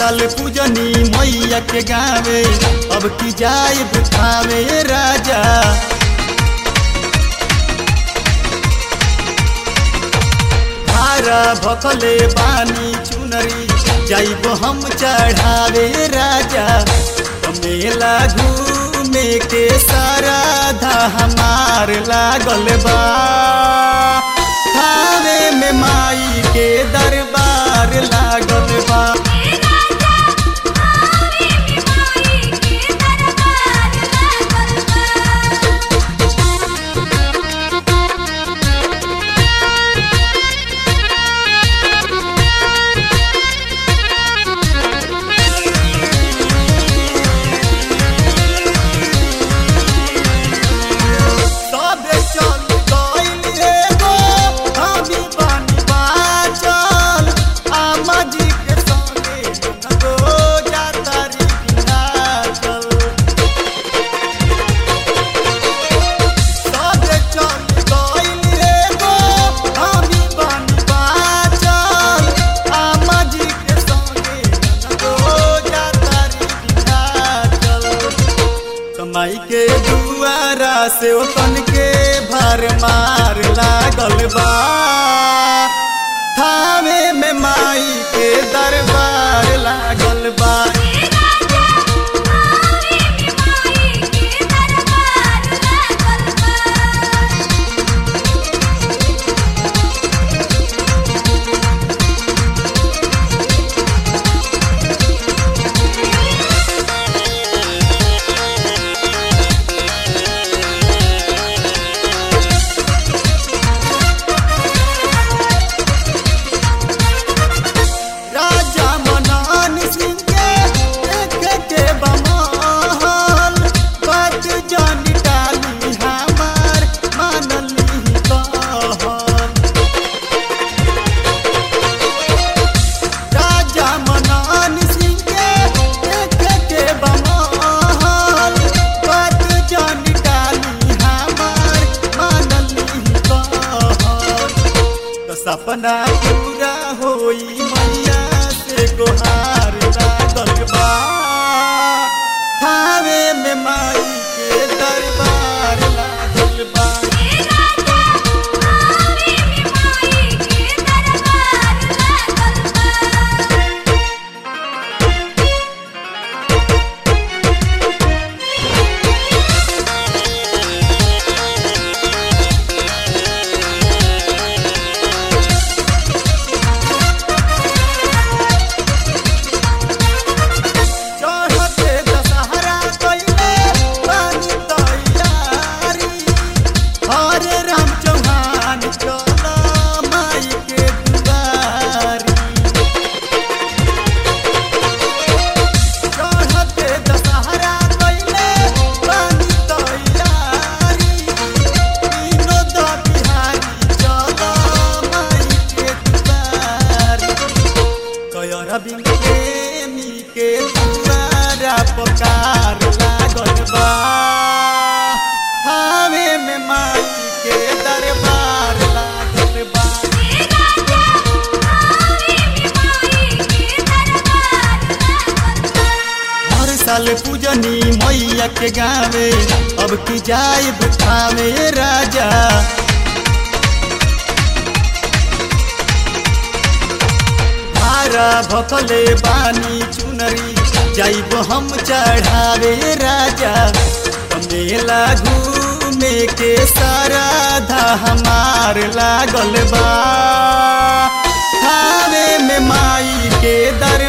साल पूजनी मैया के गावे अब की जाए बुखावे राजा भारा भकले बानी चुनरी जाइब हम चढ़ावे राजा मेला घूमे के सारा धा हमार लागल बा थावे में माई के दरबार लागल बा सबे चल गइल एगो हमी बानी बाचल आमा जी के संगे नगो जातारी बिनाचल सबे चल गइल एगो हमी बानी बाचल आमा जी के संगे नगो जातारी बिनाचल कमाई के दुआरा से ओतन के भर मार लागल बा थावे में माई के दरबार लागल बा राजा मनन सिंह के देख के बमहल बात जान डाली हमार मानली कहल राजा मनन सिंह के देख के बमहल बात जान डाली हमार मानली कहल तो सपना पूरा होई मैया से गोहार लागल बा थावे में माई के दरबार लागल बा चढ़ते दशहरा कइले बानी तैयारी हरे राम चौहान चल माई के दुआरी चढ़ते दशहरा कइले बानी तैयारी विनोद बिहारी चल माई के दुआरी कयर बिन प्रेमी के दुआरा पकार लागल बा हावे में माई के दरबार लागल बा हर साल पूजनी मैया के गावे अब की जाए बुखावे राजा भारा भकले बानी चुनरी जाइब हम चढ़ावे राजा मेला घूमे के सारा धा हमार लागल बा थावे में माई के दर